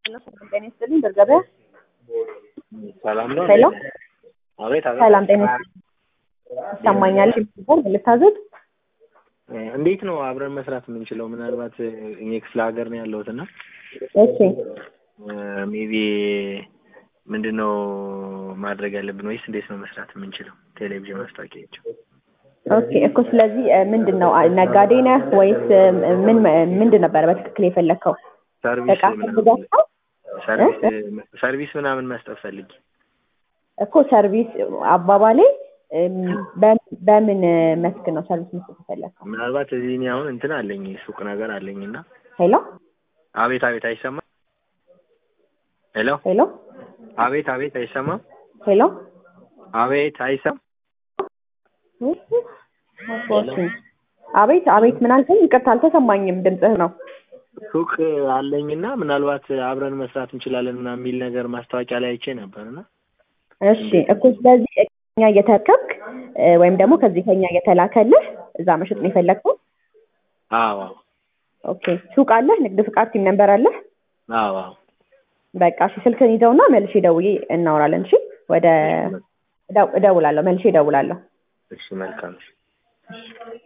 ጤና ይስጥልኝ በርገበያ ሰላም ነው። ሄሎ አቤት አቤት። ሰላም ጤና ይስጥልኝ ይሰማኛል ነበር ልታዘዝ እንዴት ነው አብረን መስራት የምንችለው? ምናልባት እኔ ክፍለ ሀገር ነው ያለሁት እና እሺ ሜቢ ምንድን ነው ማድረግ ያለብን ወይስ እንዴት ነው መስራት የምንችለው? ቴሌቪዥን ማስታወቂያቸው ኦኬ እኮ ስለዚህ ምንድን ነው ነጋዴ ነህ ወይስ ምን ምንድን ነበረ በትክክል የፈለግከው ሰርቪስ እቃ ምናምን ፈልገህ ሰርቪስ ሰርቪስ ምናምን መስጠት ፈልጊ እኮ ሰርቪስ አባባሌ እም፣ በ- በምን መስክ ነው ሰርቪስ መስጠት የፈለግከው ምናልባት እዚህ እኔ አሁን እንትን አለኝ ሱቅ ነገር አለኝ እና ሄሎ አቤት አቤት አይሰማም? ሄሎ ሄሎ አቤት አቤት አይሰማም? ሄሎ አቤት አይሰማም? አቤት አቤት ምን አልከኝ? ይቅርታ አልተሰማኝም ድምፅህ ነው ሱቅ አለኝና ምናልባት አብረን መስራት እንችላለን ምናምን የሚል ነገር ማስታወቂያ ላይ አይቼ ነበር እና እሺ እኮ ስለዚህ ከኛ እየተረከብክ እ፣ ወይም ደግሞ ከዚህ ከኛ እየተላከልህ እዛ መሸጥ ነው የፈለግከው? አዎ አዎ ኦኬ ሱቅ አለህ? ንግድ ፍቃድ ሲም ነንበር አለህ? አዎ አዎ በቃ እሺ ስልክን ይዘውና መልሼ ደውዬ እናወራለን። እሺ ወደ እደው- እደውላለሁ መልሼ እደውላለሁ። እሺ መልካም